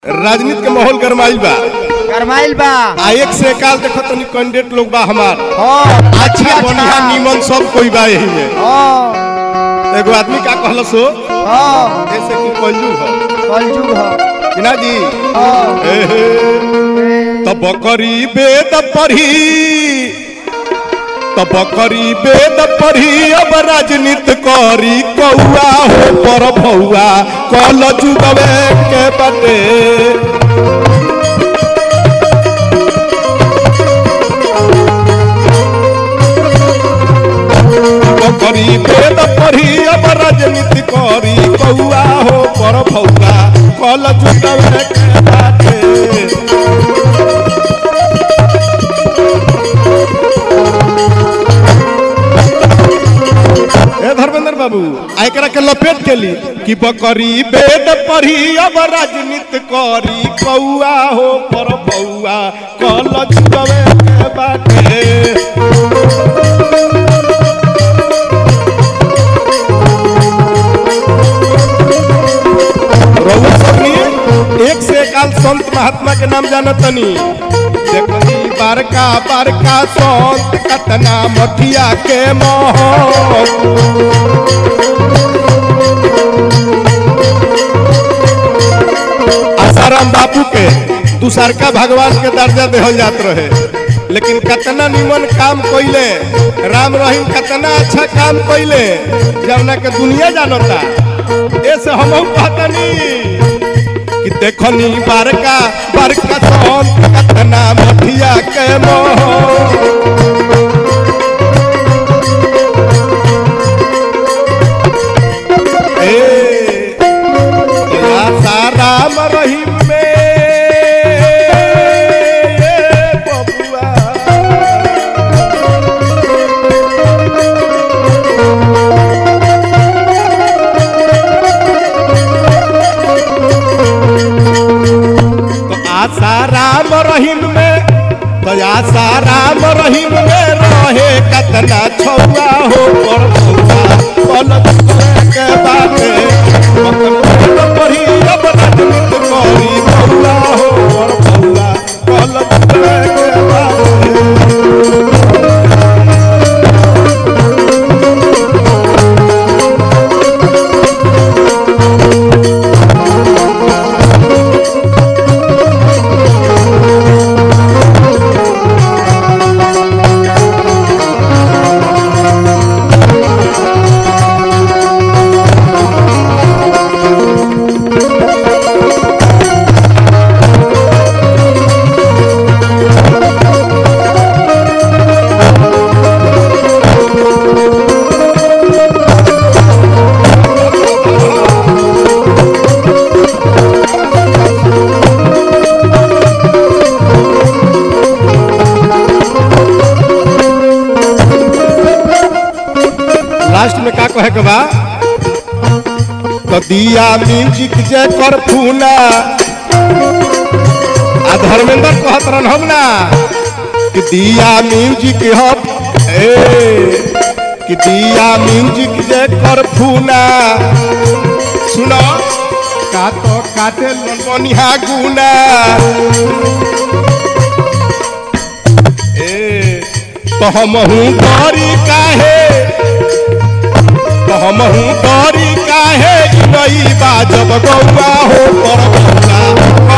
राजनीति के माहौल गरमाइल बा गरमाइल बा आ एक से एकाल देखो तनी कैंडिडेट लोग बा हमार हाँ अच्छा बढ़िया नीमन सब कोई बा यही में हाँ एगो आदमी का कहल सो हाँ ऐसे कि कलयुग हो कलयुग हो कि ना जी हाँ एहे त बकरी बेद पढ़ी त बकरी बेद पढ़ी अब राजनीति करी कौआ हो पर भौआ कल जुगवे के बटे बकरी बेद पढ़ी अब राजनीति करी कौआ हो पर भौआ कल जुगवे के बाटे ए धर्मेंद्र बाबू आ एकरा के लपेट के ली कि बकरी बेद पढ़ी अब राजनीति करी कौआ हो पर बौआ कल जुगवे के बाटे रउआ सबनी एक से एकाल संत महात्मा के नाम जानतनी देखनी बारका बारका संत कतना मठिया के मोह आसाराम बापू के दूसरका भगवान के दर्जा देहल जात रहे लेकिन कतना निमन काम कइले राम रहीम कतना अच्छा काम कइले जवना के दुनिया जानता ऐसे हम कहतनी कि देखनी बड़का बड़का संत कतना मठिया के मोह ए या साराम रहीम में ये बबुआ तो आशा राम रहीम में तो आशा राम रहीम में रहे कतना छौआ हो पर छौआ कल के बाटे मकर पढ़ी अब राजनीति करी बौआ हो पर बौआ कल के बाटे लास्ट में का कहे के बा तो दिया म्यूजिक जे कर फूना आ धर्मेंद्र कहत रहन हम ना कि दिया म्यूजिक हम ए कि दिया म्यूजिक जे कर फूना सुनो का तो काटे बनिहा गुना ए तो हम हूँ गौरी काहे तो हम हूँ गौरी काहे नई बाजब गौआ हो पर बौआ